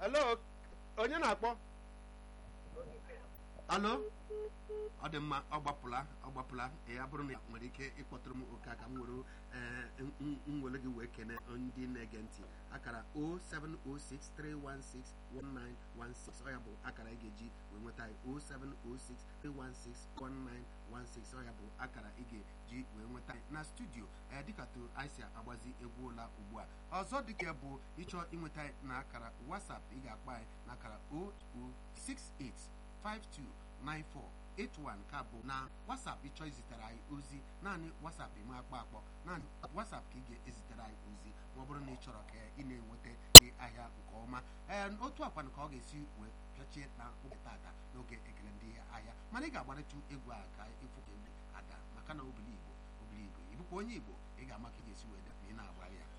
alo onye na-akpọ alo ọ dị mma ọ gbapụla ọ gbapụla ya bụrụ na nwere ike ịkpọtụrụ m oke aka m were nwere gị wee kene ndị na-ege ntị akara 07063161916 ọ ya bụ akara ị ga-eji wee nweta anyị 07063161916 ọ ya bụ akara ị ga-eji wee nweta anyị na studio ee dịka to anyị si agbazi egwu ụla ugbu a ọzọ dịka bụ ịchọ ịnweta anyị na akara WhatsApp ị ga-akpọ anyị na akara 068529481 ka bụ na WhatsApp ịchọ izitere anyị ozi naanị WhatsApp eme akpọ akpọ naanị WhatsApp ka ị ga-ezitere anyị ozi ma ọ bụrụ na ị chọrọ ka ị na-enweta gị ahịa nke ọma ee otu akwana ka ọ ga-esi wee pịachie na oge tata n'oge ekele ndị ahịa mana ị ga-agbarịtụ egwu a ka ịfụ ka egwu ada maka na obili Igbo obili Igbo ịbụkwa onye Igbo ị ga-ama ka ị ga-esi wee da ma ị na-agbara ya